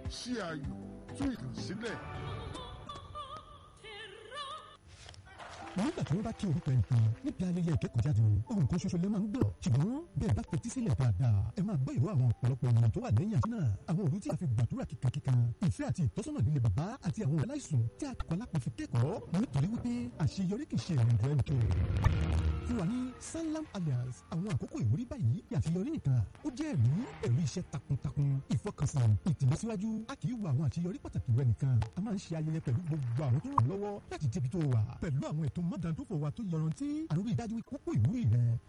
ṣí ayò tún ìkànsílẹ̀. nígbà tí wọ́n bá kí orúkọ ẹnìkan níbi ayẹyẹ ìkẹ́kọ̀ọ́jáde ohun kan ṣoṣo lè máa ń gbọ́ ṣùgbọ́n bẹ́ẹ̀ bá fetí sílẹ̀ dáadáa ẹ máa gbọ́ ìró àwọn ọ̀pọ̀lọpọ̀ ènìyàn tó wà lẹ́yìn àti náà àwọn òru tí a fi gbàdúrà kíkankíkan ìfẹ́ àti ìtọ́sọ́nà líle bàbá àti àwọn aláìsùn tí a kọ́ lápò fi kẹ́kọ̀ọ́ nítorí wípé àṣeyọrí kì í ṣe ìrìn àjò ẹnìkan fún wa ní sanlam alliance àwọn àkókò ìwúrí báyìí àṣeyọrí nìkan ó jẹ́ ẹ̀rí ẹ̀rí iṣẹ́ takuntakun ìfọkànsìn ìtìlọsíwájú a kì í wo àwọn àṣeyọrí pàtàkì rẹ nìkan a máa ń ṣe ayẹyẹ pẹ̀lú gbogbo àwọn tó ràn lọ́wọ́ láti débi tó wà pẹ̀lú àwọn ètò mọ́dàndófò wa tó yọrantí àrùn ìdájú ìkókó ìwúrí rẹ